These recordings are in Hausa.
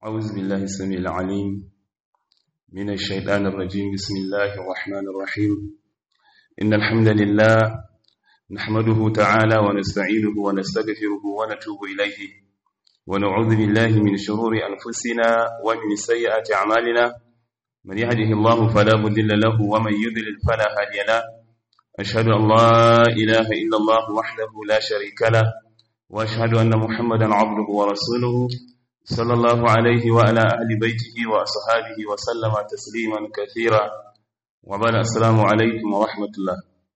أعوذ بالله السميع العليم من الشيطان الرجيم بسم الله الرحمن الرحيم إن الحمد لله نحمده تعالى ونستعينه ونستغفره ونتوب إليه ونعوذ بالله من شرور أنفسنا ومن سيئات أعمالنا من يهده الله فلا مضل له ومن يضلل فلا هادي له أشهد أن لا إله إلا الله وحده لا شريك له وأشهد أن محمدا عبده ورسوله صلى الله عليه وعلى أهل بيته وأصحابه وسلم تسليما كثيرا وبعد السلام عليكم ورحمة الله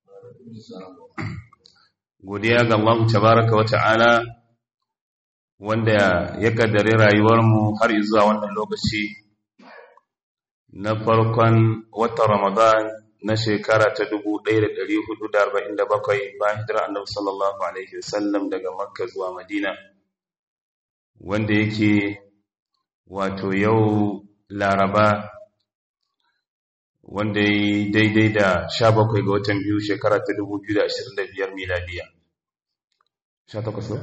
godiya ga Allah tabaraka wa ta'ala wanda ya kaddare rayuwarmu har zuwa wannan lokaci na farkon watan Ramadan na shekara ta 1447 bayan hijira Annabi sallallahu alaihi wasallam daga Makka zuwa Madina wanda yake wato yau Laraba wanda yi daidai da 17 ga watan biyu shekara ta 2025 miladiya 18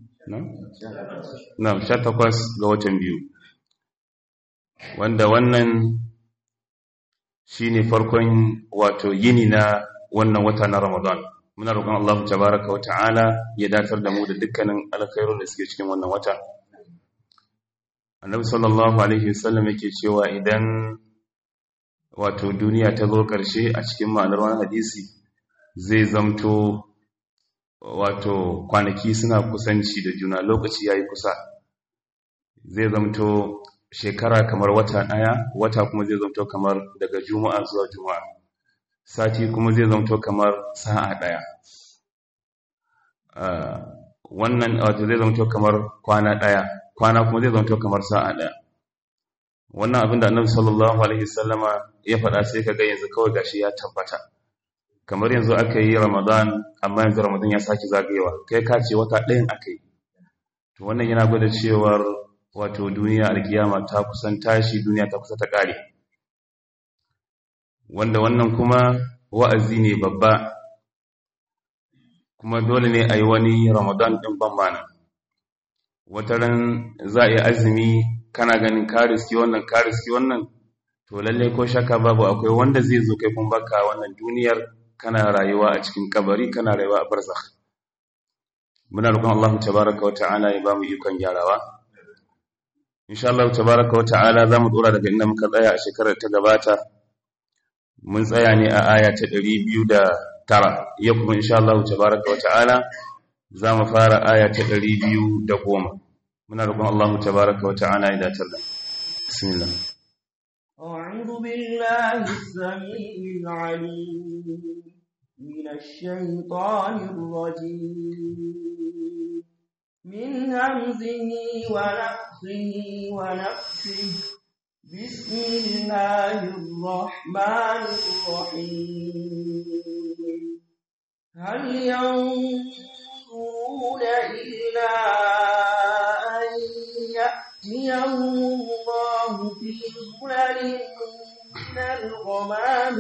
na 18 ga watan biyu wanda wannan shine farkon wato yini na wannan wata na Ramadan muna roƙon Allah tabaraka wa ta'ala ya datar da mu da dukkanin alkhairun da suke cikin wannan wata Annabi sallallahu alaihi wasallam yake cewa idan wato duniya ta zo ƙarshe a cikin ma'anar wani hadisi zai zamto wato kwanaki suna kusanci da juna lokaci yayi kusa zai zamto shekara kamar wata ɗaya wata kuma zai zamto kamar daga juma'a zuwa juma'a sati kuma zai zamto kamar sa'a ɗaya wannan wato zai zamto kamar kwana ɗaya kwana kuma zai zamto kamar sa'a ɗaya wannan abin da annabi sallallahu alaihi wasallama ya faɗa sai kaga yanzu kawai gashi ya tabbata kamar yanzu aka yi ramadan amma yanzu ramadan ya sake zagayewa kai ka ce wata ɗayan aka yi to wannan yana gwada cewar wato duniya alkiyama ta kusan tashi duniya ta kusa ta kare wanda wannan kuma wa'azi ne babba kuma dole ne a yi wani ramadan ɗin bambana wata ran za a yi azumi kana ganin kariski wannan kariski wannan to lallai ko shaka babu akwai wanda zai zo kai kun baka wannan duniyar kana rayuwa a cikin kabari kana rayuwa a barzakh muna roƙon Allah tabaraka wa ta'ala ya ba mu ikon gyarawa insha Allah tabaraka wa ta'ala zamu dora daga inda muka tsaya a shekarar ta gabata mun tsaya ne a aya ta 209 yau kuma insha Allah tabaraka wa ta'ala zamu fara aya ta 210 muna roƙon Allah tabaraka wa ta'ala ya datar da bismillah أعوذ بالله السميع العليم من الشيطان الرجيم من همزه ونفخه ونفخه بسم الله الرحمن الرحيم هل ينظرون إلا أن يأتيهم الله في ظلل من الغمام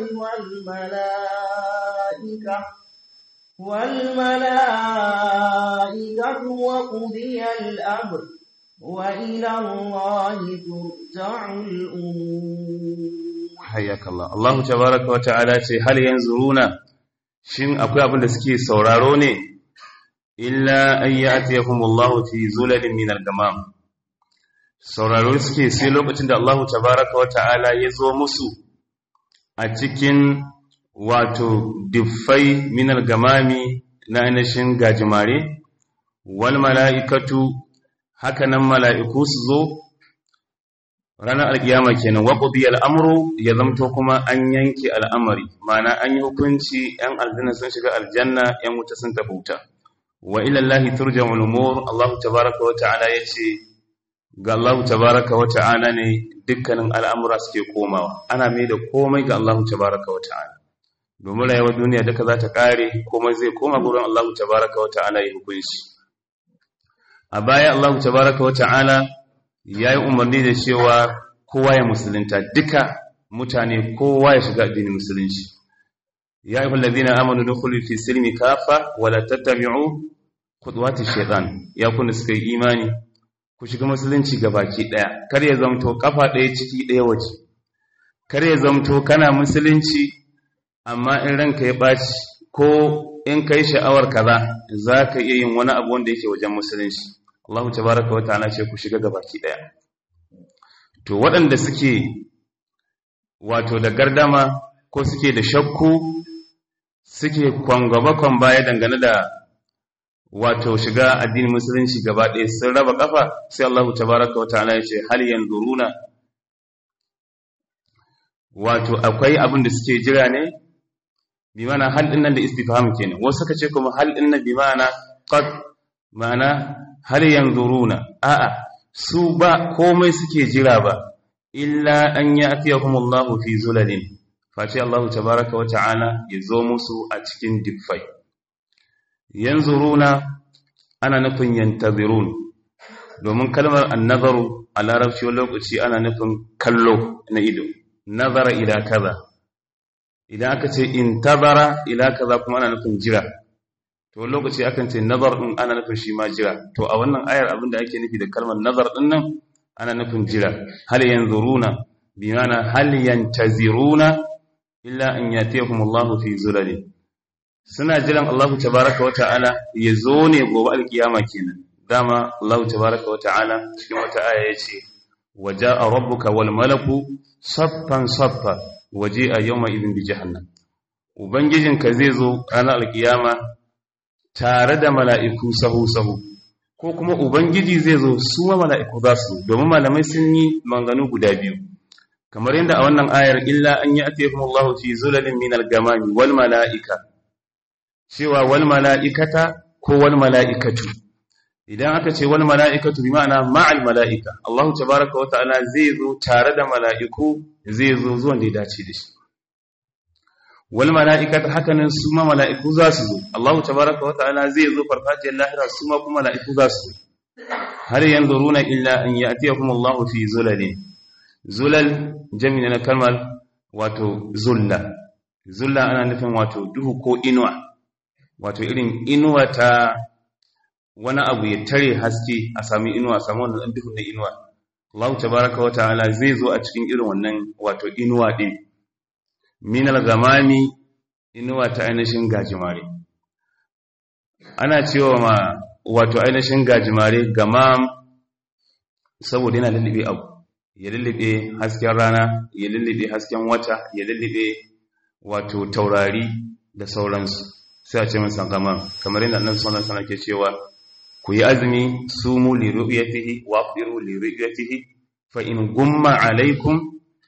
والملائكة والملائكة وقضي الأمر وإلى الله ترجع الأمور حياك الله الله تبارك وتعالى هل ينظرون shin akwai abin da suke sauraro ne illa an ya'tiyahumullahu fi zulalin min al-gamam sauraro suke sai lokacin da Allah tabaraka wa ta'ala ya zo musu a cikin wato diffai min al-gamami na ainihin gajimare wal mala'ikatu hakanan mala'iku su zo ranar alkiyama kenan wa qudiya al'amru ya zamto kuma an yanke al'amari mana an yi hukunci yan aljanna sun shiga aljanna yan wuta sun tafi wuta wa ila allahi turja'ul umur Allah tabaaraka wa ta'ala yace ga Allah tabaaraka wa ta'ala ne dukkanin al'amura suke komawa ana mai da komai ga Allah tabaaraka wa ta'ala domin rayuwar duniya duka za ta kare komai zai koma gurin Allah tabaaraka wa ta'ala ya hukunci a baya Allah tabaaraka wa ta'ala ya yi umarni da cewa kowa ya musulunta duka mutane kowa ya shiga addinin musulunci ya yi hulazina amanu da fi silmi kafa wala tattabi'u kudwati shaitan ya kuna suka yi imani ku shiga musulunci baki ɗaya kar ya zamto kafa ɗaya ciki ɗaya waje kar ya zamto kana musulunci amma in ranka ya ɓaci ko in kai sha'awar kaza za ka iya yin wani abu wanda yake wajen musulunci Allah tabaraka wa ta'ala ce ku shiga baki ɗaya to waɗanda suke wato da gardama ko suke da shakku suke kwangwaba kwan baya dangane da wato shiga addinin musulunci gaba ɗaya sun raba kafa sai Allah tabaraka wa ta'ala ya ce hal yanzuruna wato akwai abin da suke jira ne bi mana hal din nan da istifham kenan wasu suka ce kuma hal din nan bi mana qad mana hal yanzuruna a'a su ba komai suke jira ba illa an ya'tiyahum Allah fi zulalin face Allah tabaraka wa ta'ala ya zo musu a cikin diffai yanzuruna ana nufin yantazirun domin kalmar annazaru a larabci wani lokaci ana nufin kallo na ido nazara ila kaza idan aka ce intazara ila kaza kuma ana nufin jira to wani lokaci akan ce nazar din ana nufin shi ma jira to a wannan ayar abin da ake nufi da kalmar nazar din nan ana nufin jira hal yanzuruna bi mana hal yantaziruna illa an yatihum Allah fi zulalin suna jiran Allah tabaraka wa ta'ala ya zo ne gobe alkiyama kenan dama Allah tabaraka wa ta'ala cikin wata aya yace waja'a rabbuka wal malaku saffan saffa waji'a yawma idin bi jahannam ubangijinka zai zo ranar alkiyama tare da mala'iku sahu sahu ko kuma ubangiji zai zo su ma mala'iku za su domin malamai sun yi manganu guda biyu kamar yadda a wannan ayar illa an yi ake kuma Allah fi zulalin min al-gamami wal mala'ika cewa wal mala'ikata ko wal mala'ikatu idan aka ce wal mala'ikatu bi ma'ana ma'al mala'ika Allah tabaraka wa ta'ala zai zo tare da mala'iku zai zo zuwan da ya dace da shi wal mala'ikatu hakanan su ma mala'iku za su zo Allah tabaraka wa ta'ala zai zo farfajiyar lahira su ma kuma mala'iku za su zo har yanzuruna illa an ya'tiyakum Allah fi zulalin zulal jami'a na kalmar wato zulla zulla ana nufin wato duhu ko inuwa wato irin inuwa ta wani abu ya tare haske a sami inuwa a sami wannan duhu na inuwa Allah tabaraka wa ta'ala zai zo a cikin irin wannan wato inuwa din minal gamami inuwa ta ainihin gajimare ana cewa ma wato ainihin gajimare gamam saboda yana lullube abu ya lullube hasken rana ya lullube hasken wata ya lullube wato taurari da sauransu sai a ce masa gama kamar yadda annabi sallallahu alaihi wasallam ke cewa ku yi azumi sumu li ru'yatihi wa afiru li ru'yatihi fa in gumma alaikum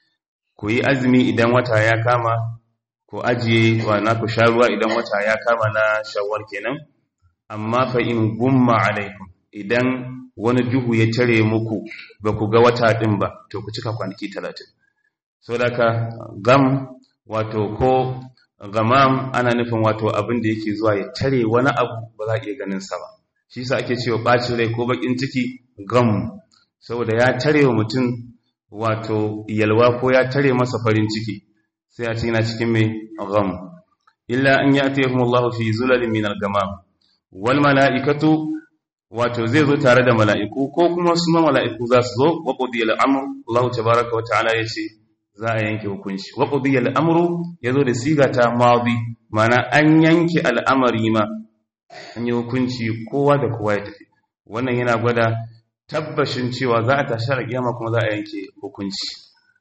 ku yi azumi idan wata ya kama ku ajiye wa na ku sha ruwa idan wata ya kama na shawwal kenan amma fa in gumma alaikum idan wani duhu ya tare muku ba ku ga wata ɗin ba to ku cika kwanaki talatin so da ka gam wato ko gamam ana nufin wato abin da yake zuwa ya tare wani abu ba za a iya ganin sa ba shi sa ake cewa ɓacin rai ko baƙin ciki gam saboda ya tare wa mutum wato yalwa ko ya tare masa farin ciki sai a ce yana cikin mai gam illa an ya atayhum Allah fi zulalin min al-gamam wal mala'ikatu wato zai zo tare da mala'iku ko kuma su ma mala'iku za su zo wa qudiyal amru Allah tabaaraka wa ta'ala yace za a yanke hukunci wa qudiyal amru yazo da siga ta madi mana an yanke al'amari ma an yi hukunci kowa da kowa ya tafi wannan yana gwada tabbashin cewa za a tashi a kiyama kuma za a yanke hukunci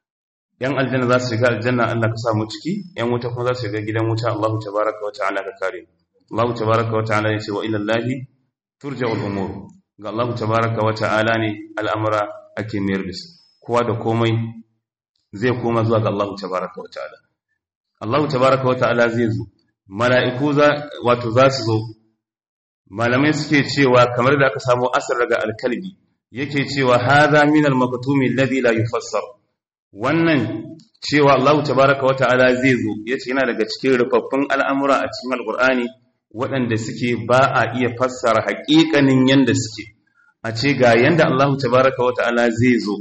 yan aljanna za su shiga aljanna Allah ka sa mu ciki yan wuta kuma za su shiga gidan wuta Allah tabaaraka wa ta'ala ka kare Allah tabaaraka wa ta'ala yace wa ila Allahi turja'ul umur ga Allah tabaaraka wa ta'ala ne al'amura ake mayar da su kowa da komai zai koma zuwa ga Allah tabaaraka wa ta'ala Allah tabaaraka wa ta'ala zai zo mala'iku za wato za su zo malamai suke cewa kamar da aka samu asar daga alkalbi yake cewa hadha min al-maktumi alladhi la yufassar wannan cewa Allah tabaaraka wa ta'ala zai zo yace yana daga cikin rufaffun al'amura a cikin alqur'ani waɗanda suke ba a iya fassara haƙiƙanin yanda suke a ce ga yanda Allah tabaaraka wa ta'ala zai zo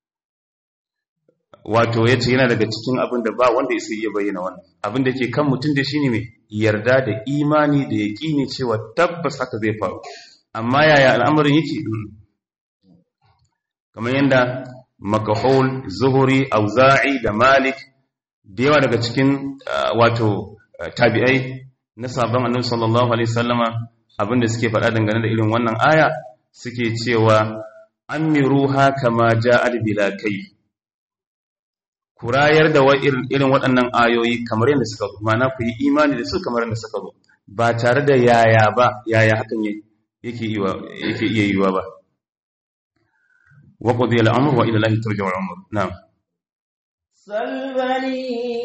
wato yace yana daga cikin abin da ba wanda ya iya bayyana wannan abin da ke kan mutum da shine mai yarda da imani da yaqini cewa tabbas haka zai faru amma yaya al'amarin yake kamar yadda makahul zuhuri auza'i da malik da yawa daga cikin wato tabi'ai na sabon annabi sallallahu alaihi wasallama abinda suke faɗa dangane da irin wannan aya suke cewa amiruha kama ja'al bila kai kurayar da irin waɗannan ayoyi kamar yadda suka zo mana ku yi imani da su kamar yadda suka zo ba tare da yaya ba yaya hakan yake yake iya yiwa ba wa qudiya al-amr wa ila allahi turja'u al-umur na'am salbani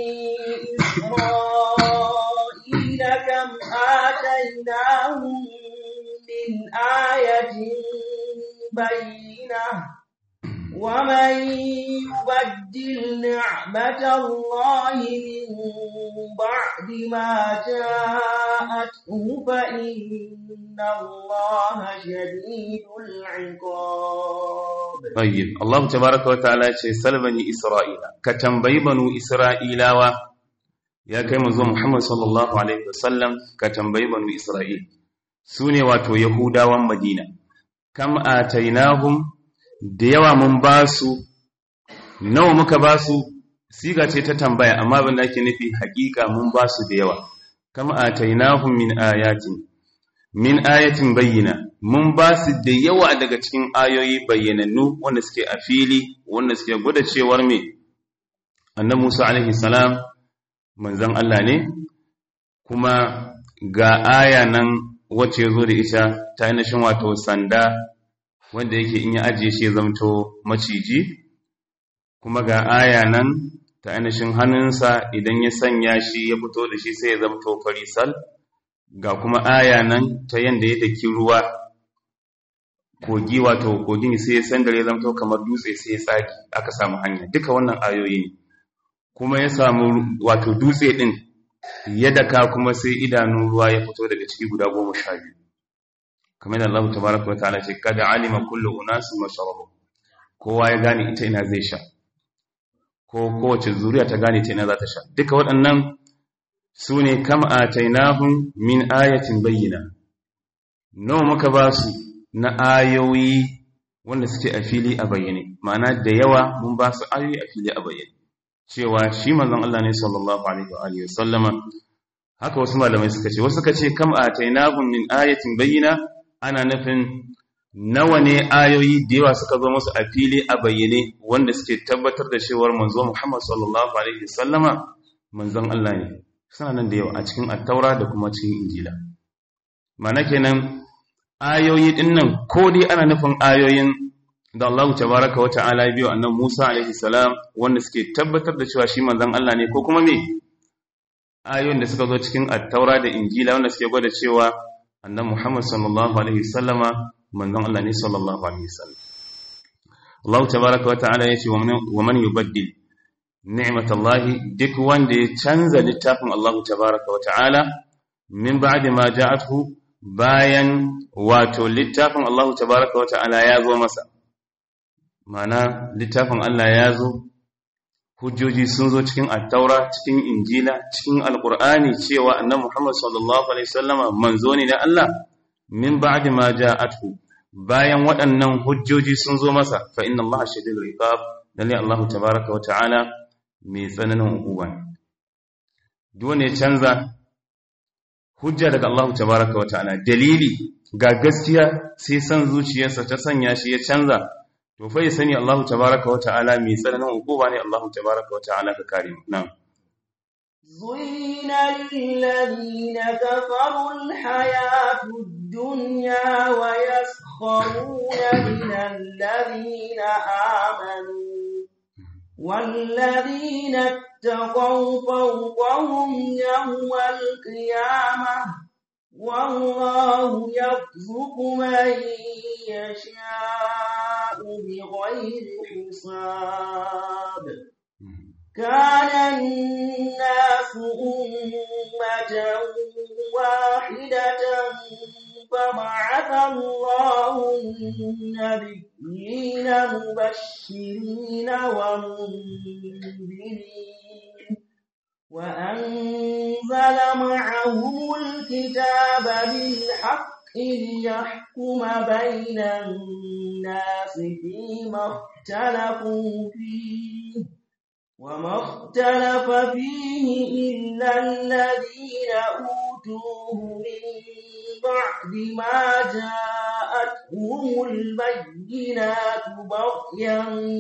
isra'ila kam atainahum min ayatin bayyinah ومن يبدل نعمة الله من بعد ما جاءته فإن الله شديد العقاب طيب الله تبارك وتعالى سل بني إسرائيل كتنبي بنو إسرائيل يا كما زو محمد صلى الله عليه وسلم كتنبي بنو إسرائيل سوني واتو يهودا ومدينة كم آتيناهم da yawa mun ba su nawa muka ba su siga ce ta tambaya amma abin da ake nufi hakika mun ba su da yawa kama atainahum min ayatin min ayatin bayyana mun ba su da yawa daga cikin ayoyi bayyanannu wanda suke a fili wanda suke gwada cewar me annabi Musa alaihi salam manzon Allah ne kuma ga aya nan wacce zo da ita ta ainihin wato sanda wanda yake in ya ajiye shi ya zamto maciji kuma ga aya nan ta ainihin hannunsa idan ya sanya shi ya fito da shi sai ya zamto farisal ga kuma aya nan ta yanda ya daki ruwa kogi wato kogin sai ya sandare ya zamto kamar dutse sai ya tsaki aka samu hanya duka wannan ayoyi ne kuma ya samu wato dutse din ya daka kuma sai idanun ruwa ya fito daga ciki guda goma sha biyu kamar da Allah tabaraka wa ta'ala ce kada alima kullu unasin mashrabu kowa ya gane ita ina zai sha ko kowace zuriya ta gane ita ina za ta sha duka waɗannan su ne kam atainahum min ayatin bayyina nawa muka ba su na ayoyi wanda suke a fili a bayyane ma'ana da yawa mun ba su ayoyi a fili a bayyane cewa shi manzon Allah ne sallallahu alaihi wa alihi wasallama haka wasu malamai suka ce wasu suka ce kam atainahum min ayatin bayyina ana nufin nawa ne ayoyi da yawa suka zo musu a fili a bayyane wanda suke tabbatar da cewar manzo Muhammad sallallahu alaihi wasallama manzon Allah ne suna nan da yawa a cikin attaura da kuma cikin injila mana kenan ayoyi din nan ko dai ana nufin ayoyin da Allah tabaraka wa ta'ala biyo annabi Musa alaihi salam wanda suke tabbatar da cewa shi manzon Allah ne ko kuma me ayoyin da suka zo cikin attaura da injila wanda suke gwada cewa annabi Muhammad sallallahu alaihi wasallama manzon Allah ne sallallahu alaihi wasallam Allah tabaraka wa ta'ala yace wa man yubaddil ni'matallahi duk wanda ya canza littafin Allah tabaraka wa ta'ala min ba'di ma ja'athu bayan wato littafin Allah tabaraka wa ta'ala ya zo masa mana littafin Allah ya zo hujjoji sun zo cikin attaura cikin injila cikin alqur'ani cewa annabi Muhammad sallallahu alaihi wasallama manzo ne na Allah min ba'di ma ja'athu bayan waɗannan hujjoji sun zo masa fa inna Allah shadidul iqab lalle Allah tabaraka wa ta'ala mai tsananin hukuma duk wanda ya canza hujja daga Allah tabaraka wa ta'ala dalili ga gaskiya sai san zuciyarsa ta sanya shi ya canza to fa ya sani Allah tabaraka wa ta'ala mai tsananin hukuma ne Allah tabaraka wa ta'ala ka kare mu na'am زين للذين كفروا الحياة الدنيا ويسخرون من الذين آمنوا والذين اتقوا فوقهم يوم القيامة والله يرزق من يشاء بغير حساب كان الناس أمة واحدة فبعث الله النبيين مبشرين ومنذرين وأنزل معهم الكتاب بالحق ليحكم بين الناس فيما اختلفوا فيه وما اختلف فيه إلا الذين أوتوه من بعد ما جاءتهم البينات بغيا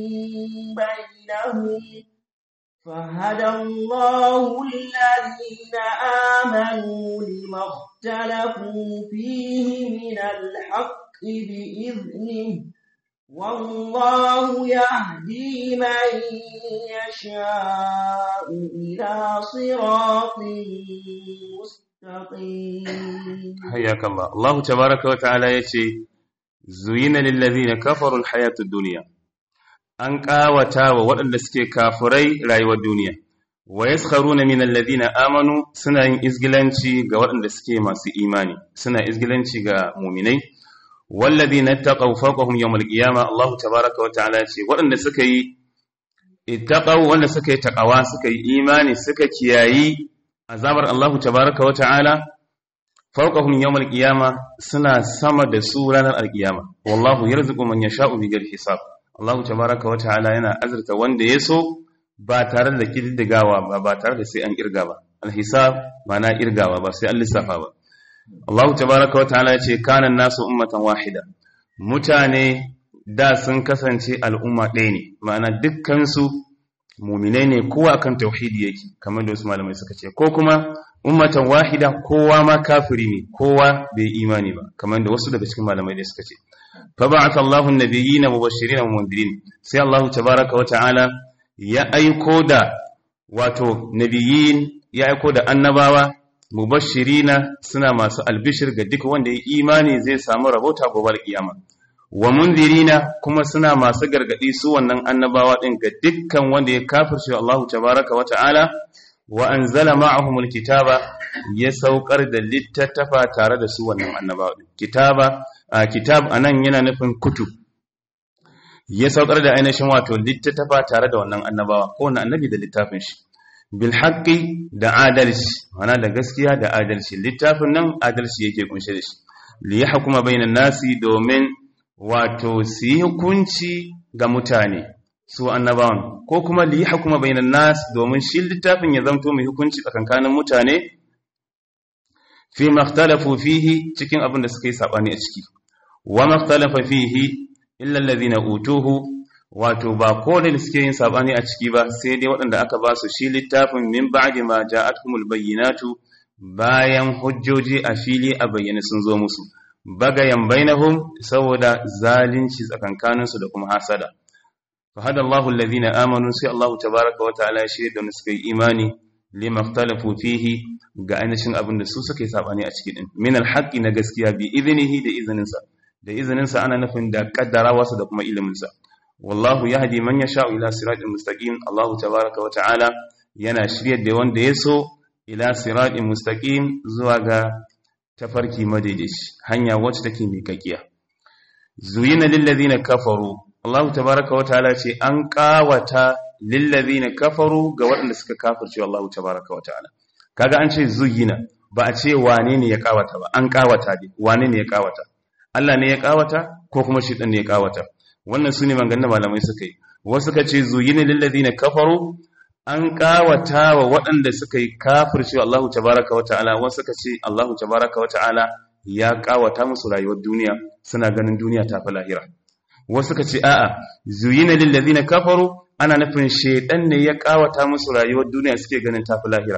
بينهم فهدى الله الذين آمنوا لما اختلفوا فيه من الحق بإذنه والله يهدي من يشاء إلى صراط مستقيم حياك الله الله تبارك وتعالى يتي زين للذين كفروا الحياة الدنيا an ƙawata wa waɗanda suke kafurai rayuwar duniya wa yaskharuna min alladhina amanu suna yin izgilanci ga waɗanda suke masu imani suna izgilanci ga mu'minai walladhina taqaw fawqahum yawm alqiyama Allah tabaaraka wa ta'ala ce waɗanda suka yi ittaqaw wanda suka yi taqawa suka yi imani suka kiyayi azabar Allah tabaaraka wa ta'ala fawqahum yawm alqiyama suna sama da su ranar alqiyama wallahu yarzuqu man yasha'u bighairi hisab Allah tabaraka wa ta'ala yana azurta wanda ya so ba tare da kididdigawa ba ba tare da sai an kirga ba alhisab mana irgawa ba sai an lissafa ba Allah tabaraka wa ta'ala ya ce kana nasu ummatan wahida mutane da sun kasance al'umma ɗaya ne ma'ana dukkan su mu'minai ne kowa akan tauhidi yake kamar da wasu malamai suka ce ko kuma ummatan wahida kowa ma kafiri ne kowa bai imani ba kamar da wasu daga cikin malamai da suka ce فبعث الله النبيين مبشرين ومنذرين sai Allah tabaaraka wa ta'ala ya aiko da wato nabiyin ya aiko da annabawa mubashirina suna masu albishir ga duk wanda ya imani zai samu rabota gobar kiyama wa munzirina kuma suna masu gargadi su wannan annabawa din ga dukkan wanda ya kafirce Allah tabaaraka wa ta'ala wa anzala ma'ahumul kitaba ya saukar da littattafa tare da su wannan annabawa din kitaba a kitab anan yana nufin kutub ya saukar da ainihin wato littattafa tare da wannan annabawa ko wannan annabi da littafin shi bil haqqi da adalci mana da gaskiya da adalci littafin nan adalci yake kunshe da shi li yahkuma bainan nasi domin wato su yi hukunci ga mutane su annabawan ko kuma li yahkuma bainan nas domin shi littafin ya zamto mai hukunci tsakankanin mutane fi makhtalafu fihi cikin abin da suka yi sabani a ciki wa makhtalafa fihi illa allazina utuhu wato ba ko da suke yin sabani a ciki ba sai dai waɗanda aka ba su shi littafin min ba'di ma ja'atkumul bayyinatu bayan hujjoji a fili a bayyane sun zo musu bagayan bainahum saboda zalunci tsakankanin su da kuma hasada fa hada Allahu allazina amanu sai Allahu tabaaraka wa ta'ala ya shirya da suka yi imani lima ikhtalafu fihi ga ainihin abin da su suka yi sabani a ciki din min alhaqi na gaskiya bi idnihi da izininsa da izininsa ana nufin da kaddarawarsa da kuma iliminsa wallahu yahdi man yasha'u ila siratin mustaqim Allah tabaaraka wa ta'ala yana shiryar da wanda ya so ila siratin mustaqim zuwa ga tafarki madaidaici hanya wacce take miƙaƙiya zuyina lil ladina kafaru Allah tabaaraka wa ta'ala ce an kawata lil ladina kafaru ga waɗanda suka kafirce Allah tabaaraka wa ta'ala kaga an ce zuyina ba a ce wane ne ya kawata ba an kawata ne wane ne ya kawata Allah ne ya kawata ko kuma shi ne ya kawata wannan su ne maganganun malamai suka yi wasu ka ce zuyina lilladina kafaru an kawata wa waɗanda suka yi kafirce Allahu tabaraka wata'ala wasu ka ce Allahu tabaraka wata'ala ya kawata musu rayuwar duniya suna ganin duniya ta fi lahira wasu ka ce a'a zuyina lilladina kafaru ana nufin shedan ne ya kawata musu rayuwar duniya suke ganin ta fi lahira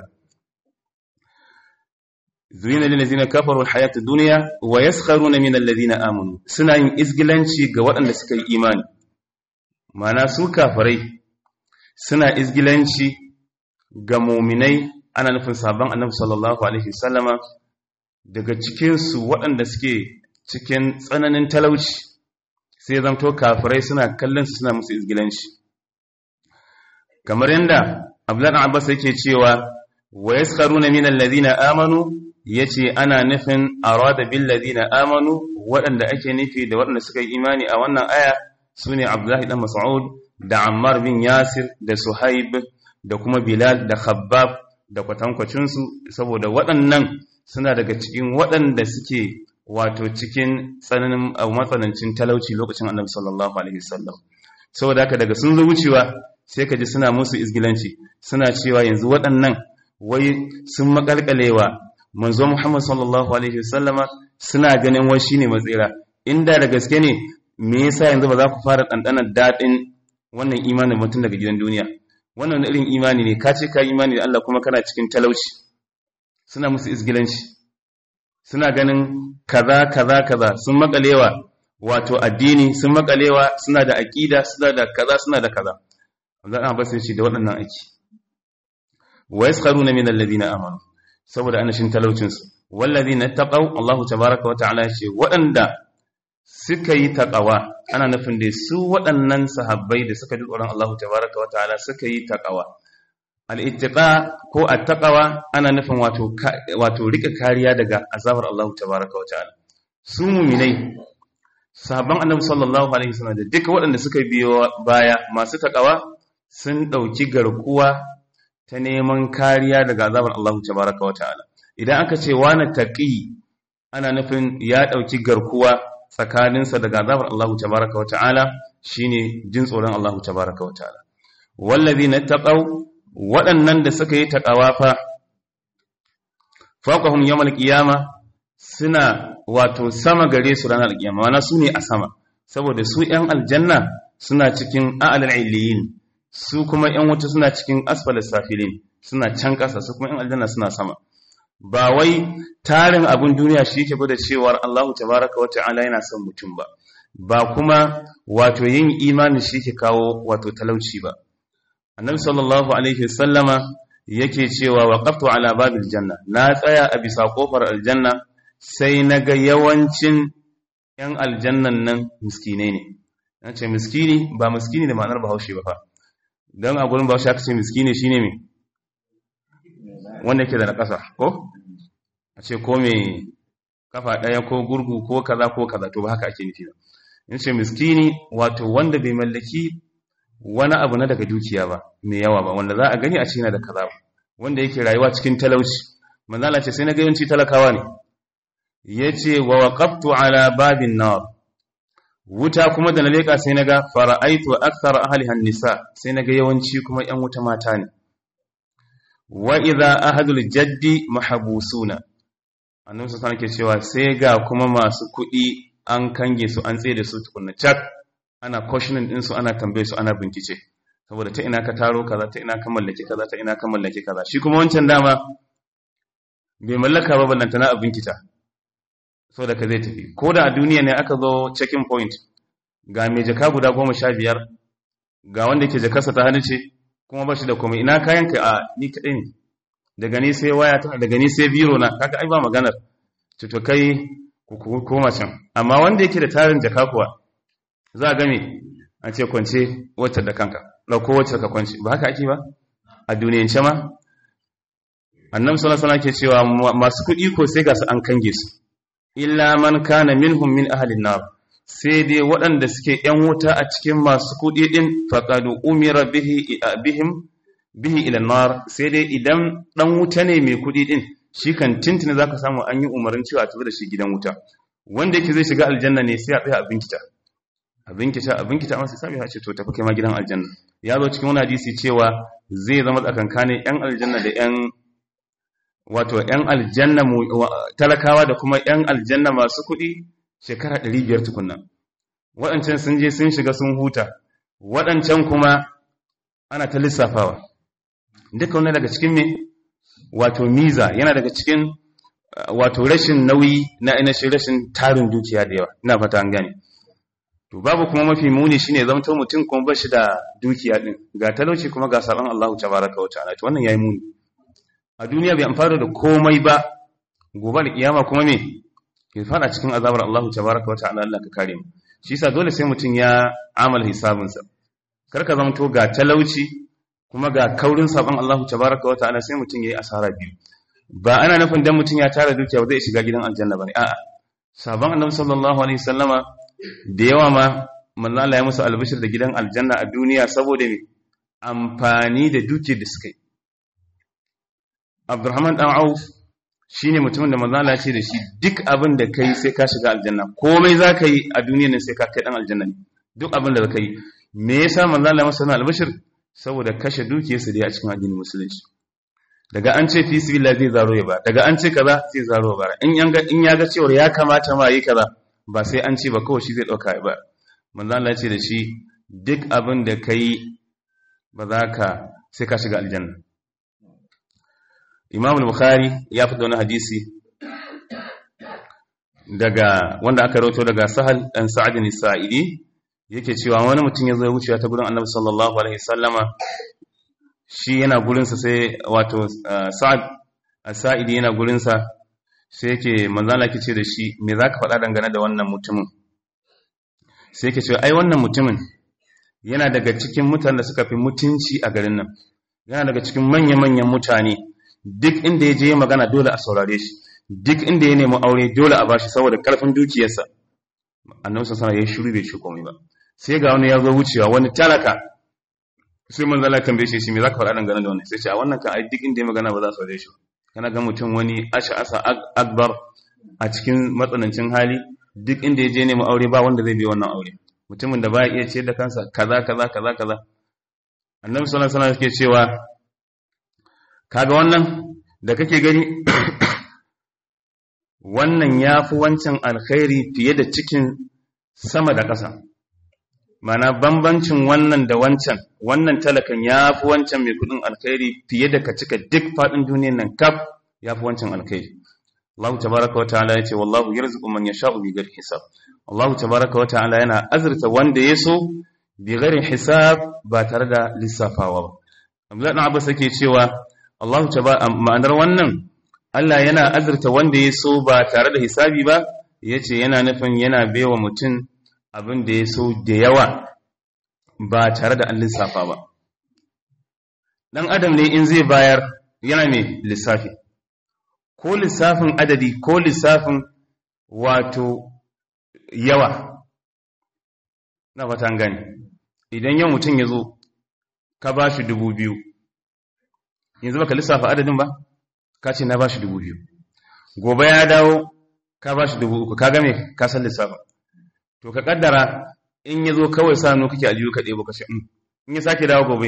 zuyina lillazina kafaru alhayatu dunya wa yaskharuna min allazina amanu suna yin izgilanci ga waɗanda suka yi imani mana su kafirai suna izgilanci ga mu'minai ana nufin sabon annabi sallallahu alaihi wasallama daga cikin su waɗanda suke cikin tsananin talauci sai zamto kafirai suna kallon su suna musu izgilanci kamar yanda Abdullahi Abbas yake cewa wa yaskharuna min allazina amanu ya ce ana nufin arada billadina amanu waɗanda ake nufi da waɗanda suka yi imani a wannan aya su ne abdullahi ɗan mas'ud da ammar bin yasir da suhaib da kuma bilal da khabbab da kwatankwacinsu saboda waɗannan suna daga cikin waɗanda suke wato cikin tsananin matsanancin talauci lokacin annabi sallallahu alaihi wasallam saboda haka daga sun zo wucewa sai ka ji suna musu izgilanci suna cewa yanzu waɗannan wai sun makalkalewa manzo Muhammad sallallahu alaihi wasallama suna ganin wai shine matsira inda da gaske ne me yasa yanzu ba za ku fara dandanar dadin wannan imanin mutum daga gidan duniya wannan irin imani ne ka ce ka imani da Allah kuma kana cikin talauci suna musu izgilanci suna ganin kaza kaza kaza sun makalewa wato addini sun makalewa suna da aqida suna da kaza suna da kaza Allah an basin shi da waɗannan aiki wa yaskharuna min alladhina amanu saboda anashin talaucin su walladhina taqaw Allahu tabaaraka wa ta'ala ce waɗanda suka yi taqawa ana nufin da su waɗannan sahabbai da suka ji tsoron Allahu tabaaraka wa ta'ala suka yi taqawa al-ittiqa ko at-taqwa ana nufin wato wato rika kariya daga azabar Allahu tabaaraka wa ta'ala su mu'minai sahabban annabi sallallahu alaihi wasallam da duka waɗanda suka biyo baya masu taqawa sun ɗauki garkuwa ta neman kariya daga azabar Allah tabaraka wa ta'ala idan aka ce wani taqi ana nufin ya ɗauki garkuwa tsakaninsa daga azabar Allah tabaraka wa ta'ala shine jin tsoron Allah tabaraka wa ta'ala wallazina taqaw waɗannan da suka yi taqawa fa faqahum yawmal qiyama suna wato sama gare su ranar qiyama wana su ne a sama saboda su ‘yan aljanna suna cikin a'alal iliyin su kuma ‘yan wuta suna cikin asfalis safilin suna can ƙasa su kuma ‘yan aljanna suna sama ba wai tarin abin duniya shi yake gwada cewar Allahu tabaraka wa ta'ala yana son mutum ba ba kuma wato yin imanin shi yake kawo wato talauci ba annabi sallallahu alaihi wasallama yake cewa waqaftu ala babil janna na tsaya a bisa kofar aljanna sai naga yawancin ‘yan aljannan nan miskinai ne, na ce miskini ba miskini da ma'anar bahaushe ba fa, don a gurin bahaushe aka ce miskini shi ne mai wanda ke da na ƙasa, ko? A ce ko mai kafa ɗaya ko gurgu ko kaza ko kaza to ba haka ake nufi ba. In ce miskini wato wanda bai mallaki wani abu na daga dukiya ba, mai yawa ba, wanda za a gani a ce yana da kaza ba, wanda yake rayuwa cikin talauci. Manzala ce sai na ga yawanci talakawa ne, ya ce wa waƙaftu ala babin nar wuta kuma da na leƙa sai na ga fara'aitu akthar ahlihan nisa sai na ga yawanci kuma ‘yan wuta mata ne wa idha ahadul jaddi mahabusuna annabi sun ke cewa sai ga kuma masu kuɗi an kange su an tsaye da su tukunna cak ana questioning din su ana tambaye su ana bincike saboda ta ina ka taro kaza ta ina ka mallake kaza ta ina ka mallake kaza shi kuma wancan dama bai mallaka ba ballantana a binkita so da ka zai tafi ko da a duniya ne aka zo checking point ga mai jaka guda goma sha biyar ga wanda ke jakarsa ta hannu ce kuma ba shi da komai ina kayan ka a ni kaɗai ne daga ni sai waya ta daga ni sai biro na kaga ai ba maganar to kai ku koma can amma wanda yake da tarin jaka kuwa za a game an ce kwance wacce da kanka ɗauko wacce ka kwance ba haka ake ba a duniyance ma annabi sallallahu alaihi wasallam ke cewa masu kuɗi ko sai ga su an kange su illa man kana minhum min ahlin nar sai dai waɗanda suke ‘yan wuta a cikin masu kuɗi ɗin faƙaɗu umira bihi bihim bihi ila nar sai dai idan ɗan wuta ne mai kuɗi ɗin shi kan tintina za ka samu an yi umarin cewa a tafi da shi gidan wuta wanda yake zai shiga aljanna ne sai a tsaya a binkita a binkita a binkita amma sai sami ya ce to tafi kai ma gidan aljanna ya zo cikin wani hadisi cewa zai zama tsakankanin ‘yan aljanna da ‘yan wato ‘yan aljanna talakawa da kuma ‘yan aljanna masu kuɗi shekara ɗari biyar tukunna waɗancan sun je sun shiga sun huta waɗancan kuma ana ta lissafawa duka wani daga cikin me wato miza yana daga cikin wato rashin nauyi na ainihin rashin tarin dukiya da yawa ina fata an gane to babu kuma mafi muni shine zamto mutum kuma ba shi da dukiya din ga talauci kuma ga sabon Allah tabaraka wa ta'ala to wannan yayi muni a duniya bai amfana da komai ba gobe da kiyama kuma me ke fada cikin azabar Allah tabaraka wa ta'ala Allah ka kare mu shi yasa dole sai mutum ya amal hisabinsa karka zamto ga talauci kuma ga kaurin sabon Allah tabaraka wa ta'ala sai mutum yayi asara biyu ba ana nufin dan mutum ya tara dukiya ba zai shiga gidan aljanna bane a'a sabon annabi sallallahu alaihi wasallama da yawa ma manzo Allah ya musu albishir da gidan aljanna a duniya saboda me amfani da dukiyar da suka yi Abdurrahman dan Auf shine mutumin da manzo Allah ya ce da shi duk abin da kai sai ka shiga aljanna komai za ka yi a duniyar nan sai ka kai dan aljanna ne duk abin da ka yi me yasa manzo Allah masa albashir saboda kashe dukiyarsa da a cikin addinin musulunci daga an ce fi sabilillah zai zaro ya ba daga an ce kaza zai zaro ya ba in yanga in ya ga cewa ya kamata ma yi kaza ba sai an ce ba kawai shi zai dauka ya ba manzo Allah ya ce da shi duk abin da kai ba za ka sai ka shiga aljanna Imam al-Bukhari ya fi wani hadisi daga wanda aka rawaito daga Sahal dan Sa'id al-Sa'idi yake cewa wani mutum ya zo wucewa ta gurin Annabi sallallahu alaihi wasallama shi yana gurin sa sai wato Sa'ad al-Sa'idi yana gurin sa sai yake manzo Allah yake ce da shi me zaka faɗa dangane da wannan mutumin sai yake cewa ai wannan mutumin yana daga cikin mutanen da suka fi mutunci a garin nan yana daga cikin manya-manyan mutane duk inda ya je magana dole a saurare shi duk inda ya nemi aure dole a bashi saboda karfin dukiyarsa annabi sallallahu alaihi ya shiru bai ci komai ba sai ga wani ya zo wucewa wani talaka sai manzo Allah tambaye shi me zaka faɗa dangane da wannan sai ce a wannan kan ai duk inda ya magana ba za su saurare shi kana ga mutum wani asha asa akbar a cikin matsanancin hali duk inda ya je nemi aure ba wanda zai bi wannan aure mutumin da baya iya ce da kansa kaza kaza kaza kaza annabi sallallahu alaihi wasallam yake cewa kaga wannan da kake gani wannan yafi wancan alkhairi fiye da cikin sama da ƙasa mana bambancin wannan da wancan wannan talakan yafi wancan mai kudin alkhairi fiye da ka cika duk fadin duniyar nan kaf yafi wancan alkhairi Allah tabaraka wa ta'ala yace wallahu yarzuqu man yasha'u bi ghairi hisab Allah tabaraka wa ta'ala yana azurta wanda yaso bi ghairi hisab ba tare da lissafawa ba Abdullah ibn Abbas yake cewa Allah tabaraka ma'anar wannan Allah yana azurta wanda yaso ba tare da hisabi ba yace yana nufin yana baiwa mutum abin da yaso da yawa ba tare da an lissafa ba dan adam ne in zai bayar yana mai lissafi ko lissafin adadi ko lissafin wato yawa na fatan gani idan yau mutum ya zo ka ba shi dubu biyu yanzu baka lissafa adadin ba ka ce na ba shi dubu biyu gobe ya dawo ka ba shi dubu uku ka game ka san lissafin to ka kaddara in ya zo kawai sa hannu kake aliyu ka ɗebo ka ce in ya sake dawo gobe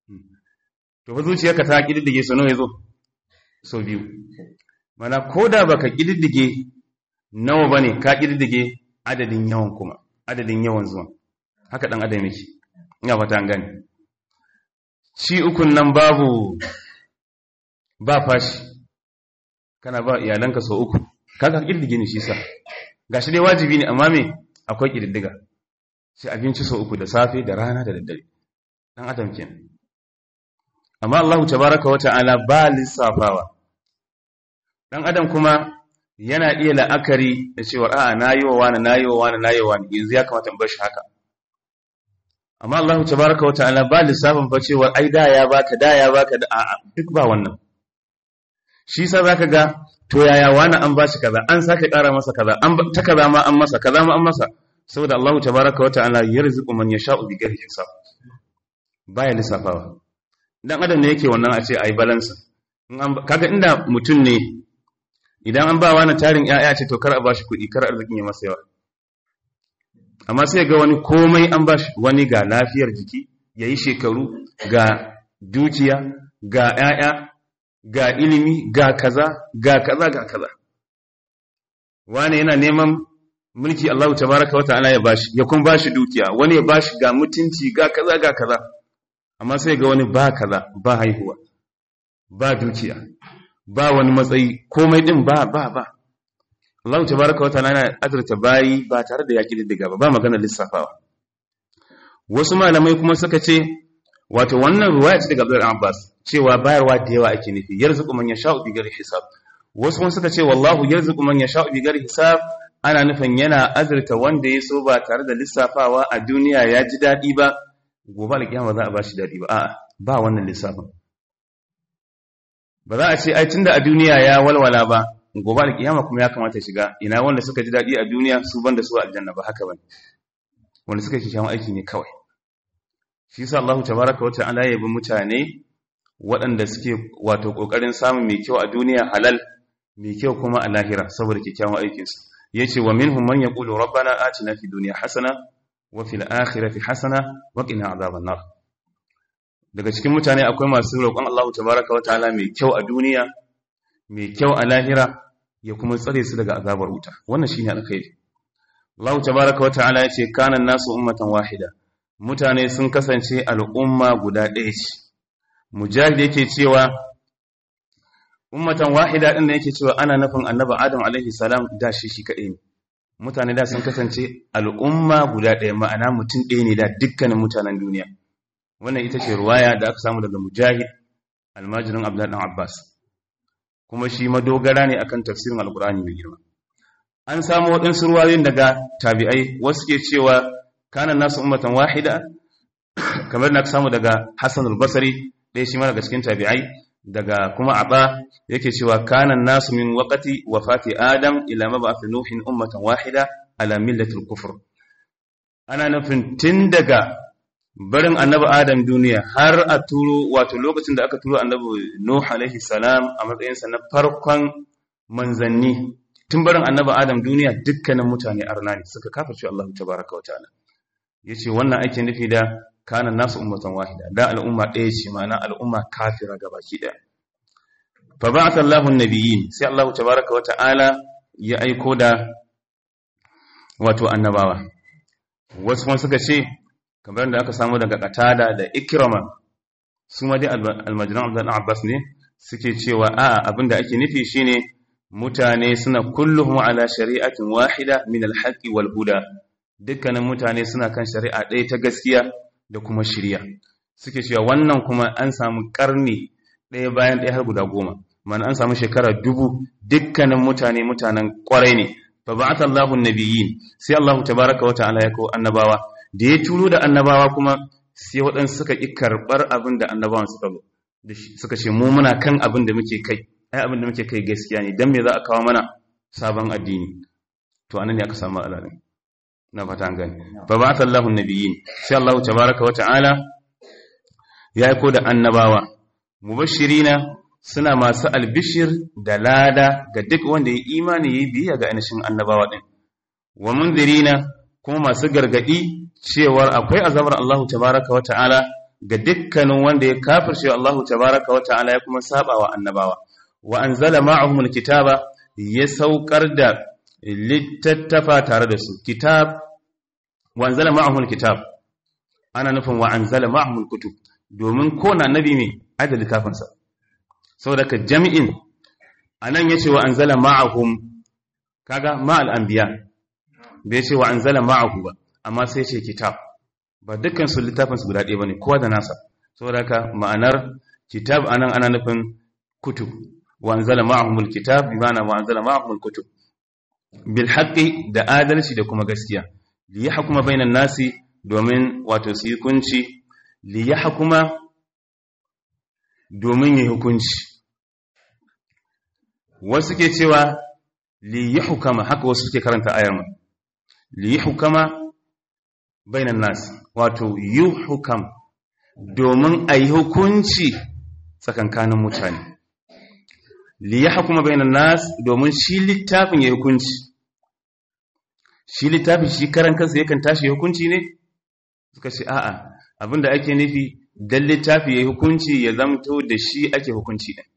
to fa zuciyarka ta ƙididdige sau nawa ya zo sau biyu mana ko da baka ƙididdige nawa ba ne ka ƙididdige adadin yawan kuma adadin yawan zuwan haka ɗan adam yake ina fata an gani ci ukun nan babu ba fashi kana ba iyalanka sau uku kaga ƙididdige ne shi sa gashi dai wajibi ne amma me akwai ƙididdiga sai abinci sau uku da safe da rana da daddare ɗan adam kenan amma Allah tabaraka wa ta'ala ba lissafawa dan adam kuma yana iya la'akari da cewa a'a nayi wa wani nayi wa wani nayi wa wani yanzu ya kamata in bar shi haka amma Allah tabaraka wa ta'ala ba lissafin fa cewa ai da ya baka da ya baka da a'a duk ba wannan shi sa zaka ga to yaya wani an bashi kaza an sake ƙara masa kaza an ta kaza ma an masa kaza ma an masa saboda Allah tabaraka wa ta'ala yarzuqu man yasha'u bi ghairi hisab baya lissafawa dan adam ne yake wannan a ce ai balance kaga inda mutum ne idan an ba wani tarin ƴaƴa ce to kar a bashi kuɗi kar arzikin ya masa yawa amma sai ga wani komai an bashi wani ga lafiyar jiki yayi shekaru ga dukiya ga ƴaƴa ga ilimi ga kaza ga kaza ga kaza wani yana neman mulki Allah tabaraka wa ta'ala ya bashi ya kun bashi dukiya wani ya bashi ga mutunci ga kaza ga kaza amma sai ga wani ba kaza ba haihuwa ba dukiya ba wani matsayi komai din ba ba ba Allah tabaraka wataala yana azurta bayi ba tare da yaki diddiga ba ba magana lissafawa wasu malamai kuma suka ce wato wannan ruwaya ce daga Abdul Abbas cewa bayarwa da yawa ake nufi yarzuqu man yasha'u bi ghairi hisab wasu kuma suka ce wallahu yarzuqu man yasha'u bi ghairi hisab ana nufin yana azurta wanda ya so ba tare da lissafawa a duniya ya ji daɗi ba gobe alkiyama za a bashi dadi ba a'a ba wannan lissafin ba za a ce ai tunda a duniya ya walwala ba gobe alkiyama kuma ya kamata shiga ina wanda suka ji dadi a duniya su banda su aljanna ba haka bane wanda suka kikkiawan aiki ne kawai shi yasa Allah tabaaraka wa ta'ala ya bi mutane waɗanda suke wato kokarin samun mai kyau a duniya halal mai kyau kuma a lahira saboda kyakkyawan aikinsu yace wa minhum man yaqulu rabbana atina fid dunya hasana wa fil akhirati hasana wa qina adhaban nar daga cikin mutane akwai masu roƙon Allah tabaaraka wa ta'ala mai kyau a duniya mai kyau a lahira ya kuma tsare su daga azabar wuta wannan shine alkhairi Allah tabaaraka wa ta'ala yace kana nasu ummatan wahida mutane sun kasance al'umma guda ɗaya ce mujahid yake cewa ummatan wahida din da yake cewa ana nufin annabi adam alaihi salam da shi shi kadai ne mutane da sun kasance al'umma guda ɗaya ma'ana mutum ɗaya ne da dukkanin mutanen duniya wannan ita ce ruwaya da aka samu daga mujahid almajirin abdullahi dan abbas kuma shi madogara ne akan tafsirin alqur'ani mai girma an samu waɗansu ruwayoyin daga tabi'ai wasu ke cewa kana nasu ummatan wahida kamar na samu daga hassan al-basri ɗaya shi ma daga cikin tabi'ai daga kuma aba yake cewa kana nasu min waqati wafati adam ila mab'ath nuhin ummatan wahida ala millati al-kufr ana nufin tun daga barin annabi adam duniya har a turo wato lokacin da aka turo annabi nuh alaihi salam a matsayinsa na farkon manzanni tun barin annabi adam duniya dukkanin mutane arna ne suka kafirce Allah tabaraka wa ta'ala yace wannan ake nufi da kana nasu ummatan wahida da al'umma ɗaya ce ma'ana al'umma kafira gabaki ɗaya fa ba'atha Allahu an-nabiyyin sai Allah tabaaraka wa ta'ala ya aiko da wato annabawa wasu kuma suka ce kamar da aka samu daga Qatada da Ikrama su ma dai almajiran Abdullah Abbas ne suke cewa a abinda ake nufi shine mutane suna kulluhum ala shari'atin wahida min al-haqqi wal huda dukkanin mutane suna kan shari'a ɗaya ta gaskiya da kuma shirya suke cewa wannan kuma an samu karni ɗaya bayan ɗaya har guda goma mana an samu shekara dubu dukkanin mutane mutanen kwarai ne fa ba'atha Allahu nabiyyin sai Allah tabaaraka wa ta'ala ya ko annabawa da ya turo da annabawa kuma sai waɗansu suka ki karɓar abin da annabawan suka zo suka ce mu muna kan abin da muke kai ai abin da muke kai gaskiya ne dan me za a kawo mana sabon addini to anan ne aka samu alalin na fata an gani fa ba'atha Allahu nabiyyin sai Allah tabaaraka wa ta'ala ya aiko da annabawa mubashirina suna masu albishir da lada ga duk wanda ya imani yayi biya ga ainihin annabawa din wa munzirina kuma masu gargadi cewar akwai azabar Allah tabaaraka wa ta'ala ga dukkanin wanda ya kafirce Allah tabaaraka wa ta'ala ya kuma saba wa annabawa wa anzala ma'ahum alkitaba ya saukar da littattafa tare da su kitab wa anzala ma'ahum alkitab ana nufin wa anzala ma'ahum alkutub domin ko na nabi ne ada littafin sa saboda ka jami'in anan yace wa anzala ma'ahum kaga ma'al anbiya bai ce wa anzala ma'ahu ba amma sai ce kitab ba dukkan su littafin su guda ɗaya bane kowa da nasa saboda ka ma'anar kitab anan ana nufin kutub wa anzala ma'ahum alkitab bi ma'ana wa anzala ma'ahum alkutub bil haqqi da adalci da kuma gaskiya li yahkuma bainan nasi domin wato su yi hukunci li yahkuma domin yi hukunci wasu ke cewa li yahkama haka wasu suke karanta ayar mu li yahkama bainan nasi wato yuhkam domin ayi hukunci tsakankanin mutane li yahkuma bainan nas domin shi littafin ya hukunci shi littafin shi karan kansa yakan tashi hukunci ne suka ce a'a abinda ake nufi dan littafi ya hukunci ya zamto da shi ake hukunci din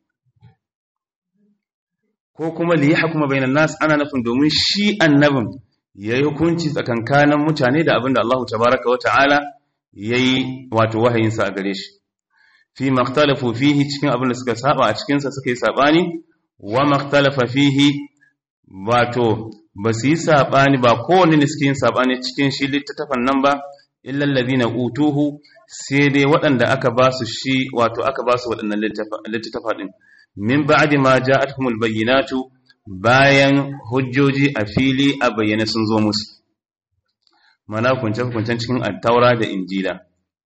ko kuma li yahkuma bainan nas ana nufin domin shi annabin yayi hukunci tsakankanin mutane da abinda Allah tabaaraka wa ta'ala yayi wato wahayinsa a gare shi fi makhtalafu fihi cikin abin da suka saba a cikinsa suka yi sabani wa makhtalafa fihi wato ba su yi sabani ba kowanne ne suke yin sabani cikin shi littattafan nan ba illa allazina utuhu sai dai waɗanda aka ba su shi wato aka ba su waɗannan littattafa din min ba'di ma ja'atuhumul bayyinatu bayan hujjoji a fili a bayyane sun zo musu mana kunce-kuncen cikin attaura da injila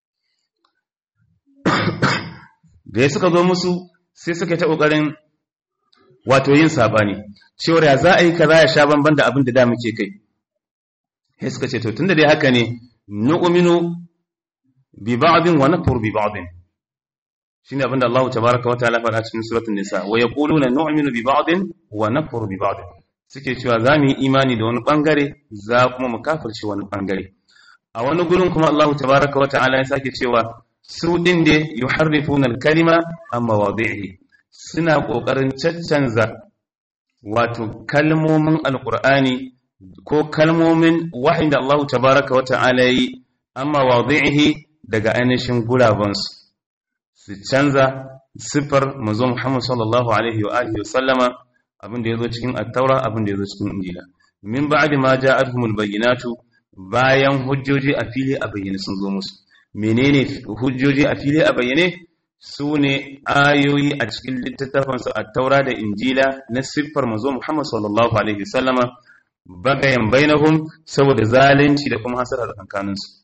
da ya suka zo musu sai suka ta ƙoƙarin wato yin sabani cewar ya za a yi kaza ya sha banban da abin da da muke kai sai suka ce to tunda dai haka ne nu'minu bi ba'din wa nakfur bi ba'din shine abinda Allah tabaaraka wa ta'ala faɗa cikin suratul nisa wa yaquluna nu'minu bi ba'din wa nakfuru bi ba'd suke cewa za mu yi imani da wani bangare za kuma mu kafirce wani bangare a wani gurin kuma Allah tabaaraka wa ta'ala ya sake cewa su din da yuharrifuna al-kalima amma wadi'i suna kokarin caccanza wato kalmomin alqur'ani ko kalmomin wahayin da Allah tabaaraka wa ta'ala yi amma wadi'ihi daga ainihin gurabansu su canza siffar mazo Muhammad sallallahu alaihi wa alihi wasallama abin da yazo cikin at-taura abin da yazo cikin injila min ba'di ma ja'atuhumul bayyinatu bayan hujjoji a fili a bayyane sun zo musu menene hujjoji a fili a bayyane sune ayoyi a cikin littattafan su at-taura da injila na siffar mazo Muhammad sallallahu alaihi wasallama bagayan bainahum saboda zalunci da kuma hasara tsakaninsu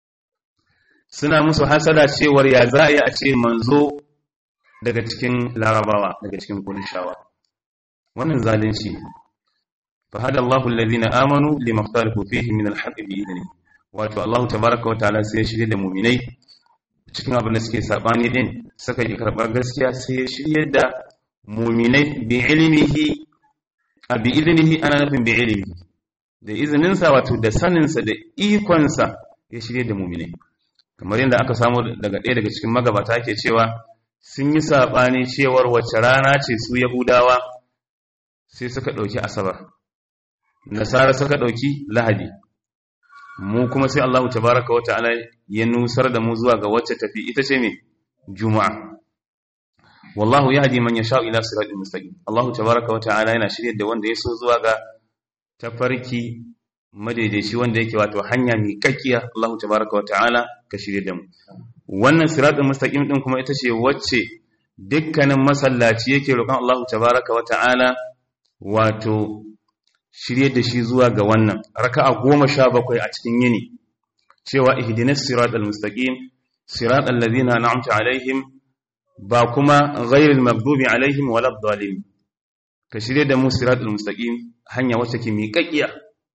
suna musu hasada cewar ya za a yi a ce manzo daga cikin larabawa daga cikin kurishawa wannan zalunci ne fa hada Allahu alladhina amanu lima ikhtalafu fihi min al-haqqi bi idni wato Allahu tabaaraka wa ta'ala sai ya shirye da mu'minai cikin abin da suke sabani din suka yi karbar gaskiya sai ya shirye da mu'minai bi ilmihi a bi idnihi ana nufin bi ilmihi da izininsa wato da saninsa da ikonsa ya shirye da mu'minai kamar yadda aka samu daga ɗaya daga cikin magabata ke cewa sun yi saɓani cewar wacce rana ce su yahudawa sai suka ɗauki asabar nasara suka ɗauki lahadi mu kuma sai allahu tabaraka wa ta'ala ya nusar da mu zuwa ga wacce tafi ita ce mai juma'a wallahu ya haji man ya sha'u ila siratul mustaqim allahu tabaraka wa ta'ala yana shirye da wanda ya so zuwa ga tafarki madaidaici wanda yake wato hanya mai kakkiya Allahu tabaraka wa ta'ala ka shirye da mu wannan siratul mustaqim din kuma ita ce wacce dukkanin masallaci yake roƙon Allahu tabaraka wa ta'ala wato shirye da shi zuwa ga wannan raka'a goma sha bakwai a cikin yini cewa ihdinas siratal mustaqim siratal ladzina an'amta alaihim ba kuma ghairil maghdubi alaihim waladdallin ka shirye da mu siratal mustaqim hanya wacce ke miƙaƙiya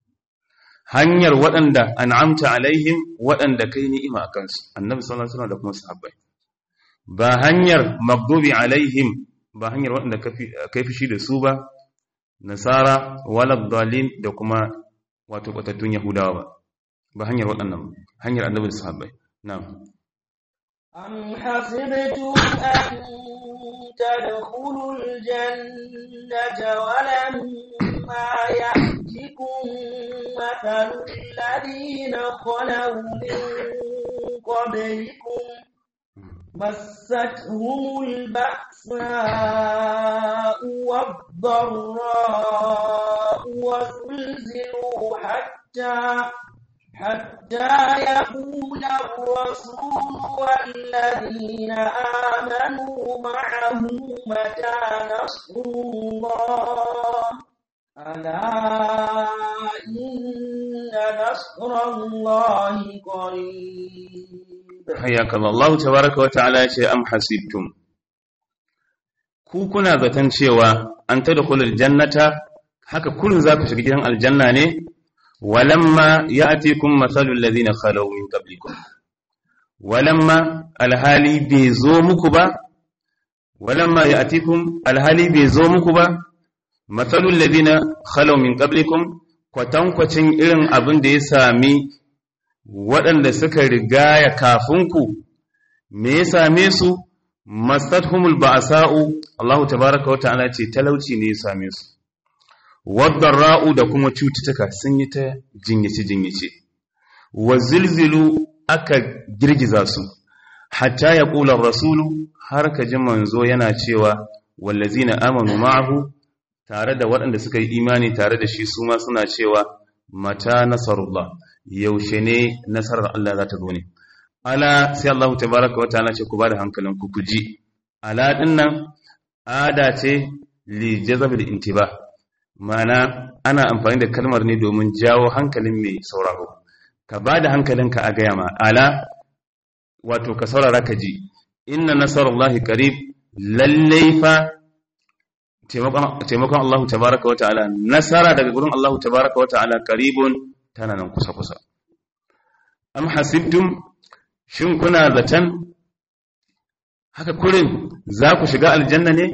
hanyar waɗanda an'amta alaihim waɗanda kai ni'ima a kansu annabi sallallahu alaihi wasallam da kuma sahabbai ba hanyar maghdubi alaihim ba hanyar waɗanda kai fushi da su ba nasara wala dalin da kuma wato batattun yahudawa ba ba hanyar waɗannan hanyar annabi da sahabbai na'am أم حسبتم أن تدخلوا الجنة ولما يأتكم مثل الذين خلوا من قبلكم مستهم البأساء والضراء وزلزلوا حتى حتى يقول الرسول والذين آمنوا معه متى نصر الله ألا إن نصر الله قريب حياك الله الله تبارك وتعالى أم حسبتم ku kuna zaton cewa an tadkhulul jannata haka kullun za ku shiga gidan aljanna ne walamma ya'tikum mathalul ladina khalaw min qablikum walamma alhali bai zo muku ba walamma ya'tikum alhali bai zo muku ba matsalul ladina khalaw min qablikum kwatankwacin irin abin da ya sami waɗanda suka rigaya kafinku me ya same su mastathumul ba'sa'u Allah tabaaraka wa ta'ala ce talauci ne ya same su wadarra'u da kuma cututtuka sun yi ta jinyace jinyace wa zilzilu aka girgiza su hatta ya qula rasulu har ka ji manzo yana cewa wallazina amanu ma'ahu tare da waɗanda suka yi imani tare da shi su ma suna cewa mata nasarullah yaushe ne nasarar Allah za ta zo ne ala sai Allah tabaraka wa ta'ala ce ku bada hankalin ku kuji ala dinnan ada ce li jazabil intiba mana ana amfani da kalmar ne domin jawo hankalin mai sauraro ka bada hankalinka a gaya ma ala wato ka saurara ka ji inna nasarullahi qarib lallai fa taimakon Allah tabaraka wa ta'ala nasara daga gurin Allah tabaraka wa ta'ala qaribun tana nan kusa kusa am hasibtum shin kuna zaton haka kurin za ku shiga aljanna ne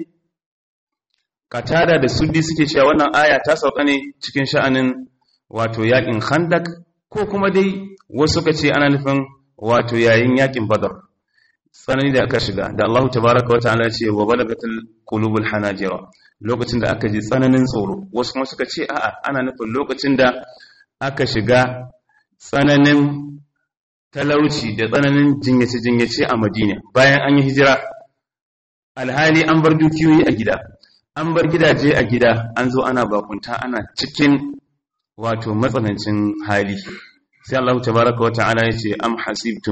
katada da suddi suke cewa wannan aya ta sauka ne cikin sha'anin wato yakin khandak ko kuma dai wasu suka ce ana nufin wato yayin yakin badar tsanani da aka shiga da Allah tabaraka wa ta'ala ce wa balagatul qulubul hanajira lokacin da aka ji tsananin tsoro wasu kuma suka ce a'a ana nufin lokacin da aka shiga tsananin talauci da tsananin jinyace-jinyace a Madina bayan an yi hijira alhali an bar dukiyoyi a gida an bar gidaje a gida an zo ana bakunta ana cikin wato matsanancin hali sai Allah tabaraka wa ta'ala ya ce am hasibtum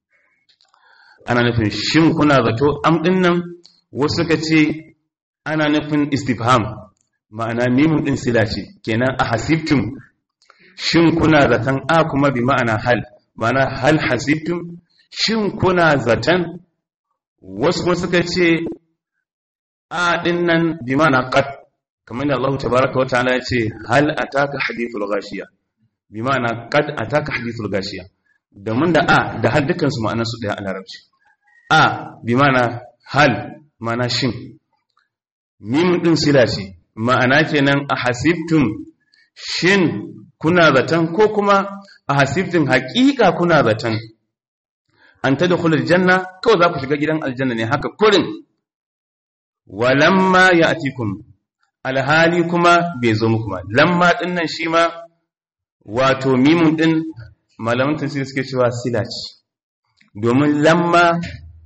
ana nufin shin kuna zato am din nan wasu suka ce ana nufin istifham ma'ana mimun din sila ce kenan a hasibtum shin kuna zaton a kuma bi ma'ana hal ma'ana hal hasibtum shin kuna zaton wasu kuma suka ce a din nan bi ma'ana qad kamar da Allah tabaraka wa ta'ala ya ce hal ataka hadithul ghashiya bi ma'ana qad ataka hadithul ghashiya domin da a da hal dukkan su ma'anar su daya a larabci a bi ma'ana hal ma'ana shin mim din sila ce ma'ana kenan a hasibtum shin kuna zaton ko kuma a hasibtum haƙiƙa kuna zaton an tadkhulul janna kawai za ku shiga gidan aljanna ne haka kurin walamma ya'tikum alhali kuma bai zo muku ba lamma din nan shi ma wato mimun din malaman tafsir suke cewa sila ce domin lamma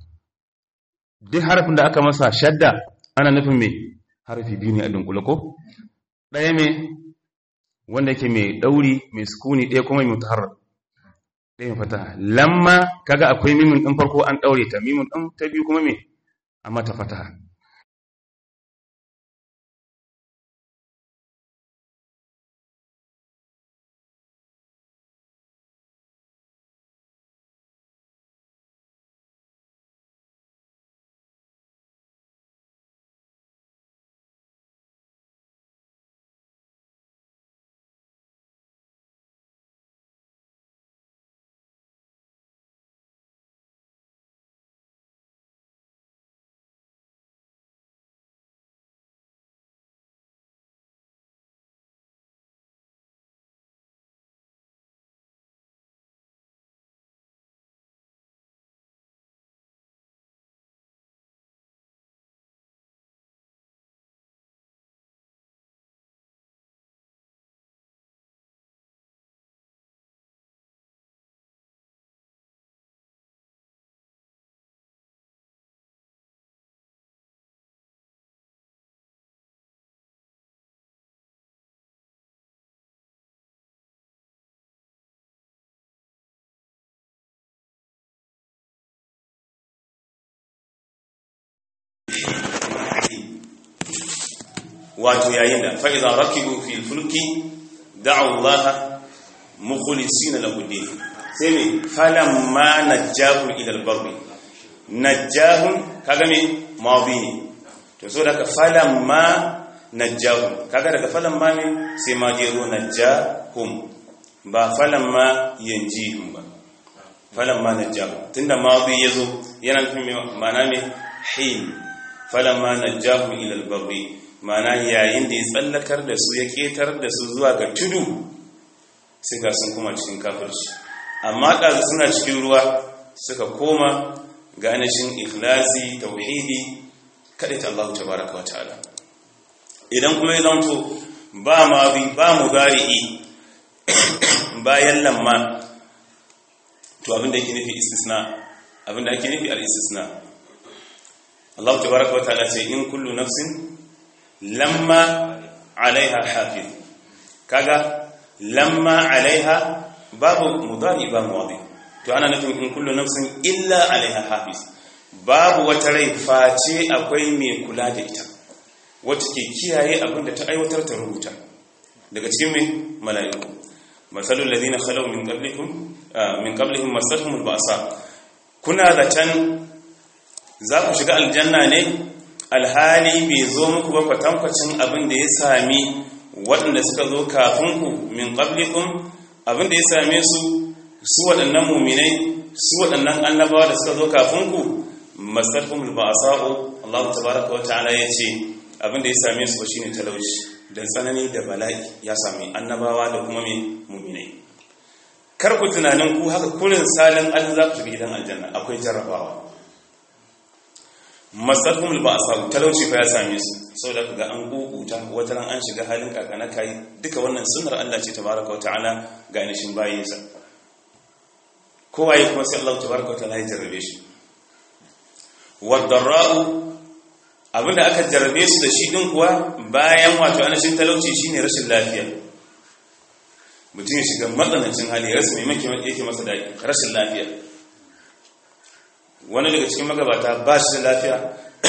duk harafin da aka masa shadda ana nufin mai harfi biyu ne a dunkule ko ɗaya mai wanda yake mai ɗauri mai sukuni ɗaya kuma mai mutaharrar ɗaya fata lamma kaga akwai mimun ɗin farko an ɗaure ta mimun ɗin ta biyu kuma mai a mata fata wato yayin da fa'iza rakibu fil fulki da'u Allah mukhlisina lahu din sai me falamma najjahu ila al-barri najjahum kaga me madi ne to so daga falamma najjahum kaga daga falamma ne sai ma jero najjahum ba falamma yanjihum ba falamma najjahum tunda madi yazo yana nufin ma'ana me hin falamma najjahum ila al-barri mana yayin da ya tsallakar da su ya ketar da su zuwa ga tudu sai ga sun kuma cikin kafirci amma ɗazu suna cikin ruwa suka koma ga anashin ikhlasi tauhidi kaɗai ta Allah ta baraka wa ta'ala idan kuma ya zanto ba mazi ba mugari'i bayan lamma to abinda yake nufi istisna abinda ake nufi al-istisna Allah ta baraka wa ta'ala ce in kullu nafsin lamma alaiha hafiz kaga lamma alaiha babu mudari ba mudi to ana nufin in kullu nafsin illa alaiha hafiz babu wata rai face akwai mai kula da ita wacce ke kiyaye abin da ta aiwatar ta rubuta daga cikin mai mala'iku masalul ladina khalaw min qablikum min qablihim masatuhum alba'sa kuna da can za ku shiga aljanna ne alhali bai zo muku ba kwatankwacin abin da ya sami waɗanda suka zo kafinku min qablikum abin da ya same su su waɗannan muminai su waɗannan annabawa da suka zo kafinku masarhum alba'sa'u Allah tabaaraka wa ta'ala yace abinda ya same su shine talauci da tsanani da bala'i ya same annabawa da kuma me mu'minai kar ku tunanin ku haka kurin salin Allah za ku shiga gidan aljanna akwai jarrabawa masarhum alba'sa'u talauci fa ya same su saboda kaga an kukuta wata ran an shiga halin kakana kai duka wannan sunnar Allah ce tabaaraka wa ta'ala ga nishin bayinsa kowaye kuma sai Allah tabaaraka wa ta'ala ya jarrabe shi wadarra'u abinda aka jarrabe su da shi din kuwa bayan wato anashin talauci shine rashin lafiya mutum ya shiga matsanancin hali rasu mai maki yake masa da rashin lafiya wani daga cikin magabata ba shi da lafiya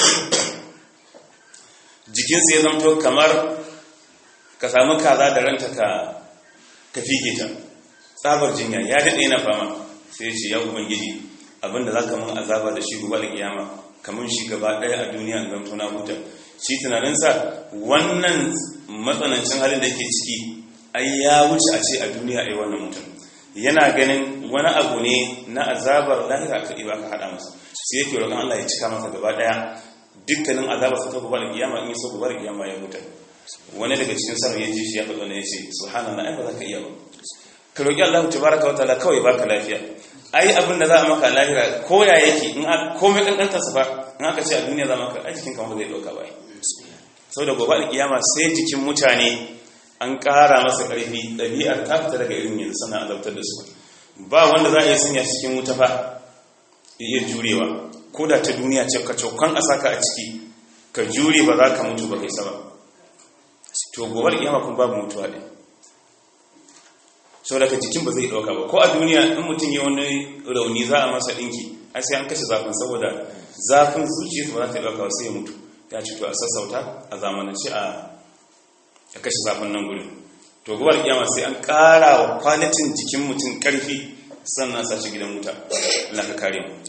jikinsa ya zamto kamar ka samu kaza da ranta ka ka fige ta tsabar jinya ya daɗe yana fama sai ya ce ya ubangiji abinda za ka mun azaba da shi gobe da kiyama kamar shi gaba ɗaya a duniya a zamto na huta shi tunaninsa wannan matsanancin halin da yake ciki ai ya wuce a ce a duniya ai wannan mutum yana ganin wani abu ne na azabar lahira ka ba ka haɗa masa sai yake roƙon Allah ya cika masa gaba ɗaya dukkanin azabar sa ta gobe da kiyama in yi so gobe da kiyama ya huta wani daga cikin sarri ya ji shi ya faɗo ne ya ce subhanallah ai ba za ka iya ba ka roƙi Allah tabaraka wa ta'ala kawai baka lafiya ai abin da za a maka lahira ko ya yake in a komai kankantar sa ba in aka ce a duniya za maka ai jikin kamar zai dauka bai saboda gobe da kiyama sai jikin mutane an ƙara masa ƙarfi ɗabi'ar ta fita daga irin yanzu sana azabtar da su ba wanda za a yi sanya cikin wuta fa iya jurewa ko da ta duniya ce ka caukan a saka a ciki ka jure ba za ka mutu ba kai saba to gobe da kiyama kuma babu mutuwa ɗin sau daga jikin ba zai ɗauka ba ko a duniya in mutum ya wani rauni za a masa ɗinki ai sai an kashe zafin saboda zafin zuciya ba za ta ɗauka sai ya mutu ya ci to a sassauta a zamanance a kashe zafin nan gudun to gobar kiyama sai an ƙara wa kwalitin jikin mutum ƙarfi sannan sa shi gidan wuta Allah ka kare mu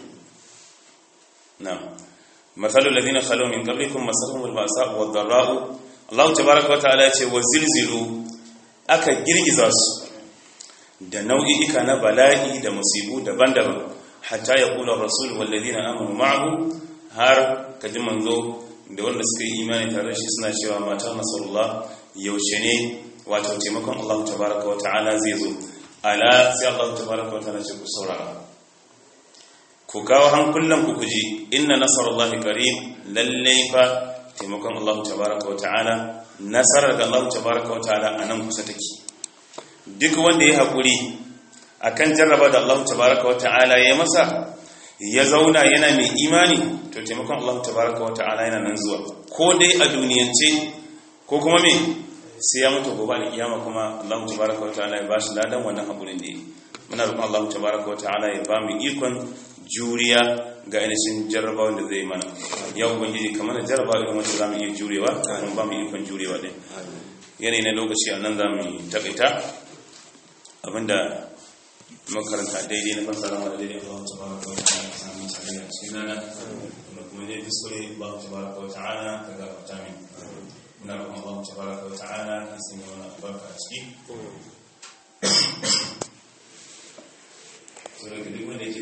na مثل الذين خلوا من قبلكم مسهم البأساء والضراء الله تبارك وتعالى يقول وزلزلوا aka girgiza su da nau'i'ika na bala'i da musibu daban-daban hatta ya kula rasul wallazina amanu ma'ahu har kaji manzo da wanda suka yi imani tare da shi suna cewa mata nasarullah yaushe ne wato taimakon Allah tabaraka wa ta'ala zai zo ala sai Allah tabaraka wa ta'ala ce ku saurara ku kawo hankulan ku kuji inna nasarullahi qarib lalle fa taimakon Allah tabaraka wa ta'ala nasarar da Allah tabaraka wa ta'ala a nan kusa take duk wanda ya haƙuri akan jarraba da Allah tabaraka wa ta'ala ya masa ya zauna yana mai imani to taimakon Allah tabaraka wa ta'ala yana nan zuwa ko dai a duniyance ko kuma me sai ya mutu gobe da kiyama kuma Allah tabaraka wa ta'ala ya bashi ladan wannan haƙurin da yi muna roƙon Allah tabaraka wa ta'ala ya ba mu ikon juriya ga ainihin jarrabawa da zai mana ya ubangiji kamar jarrabawa irin wacce za mu iya jurewa kafin ba mu ikon jurewa ɗin yanayi na lokaci a nan za mu taƙaita abinda makaranta daidai na fassara wa daidai Allah ta baraka wa ta'ala ta samu tsari a cikin nana da kuma dai kuskure Allah ta baraka wa ta'ala ta gafarta min muna roƙon Allah ta baraka wa ta'ala ya sanya wani albarka a ciki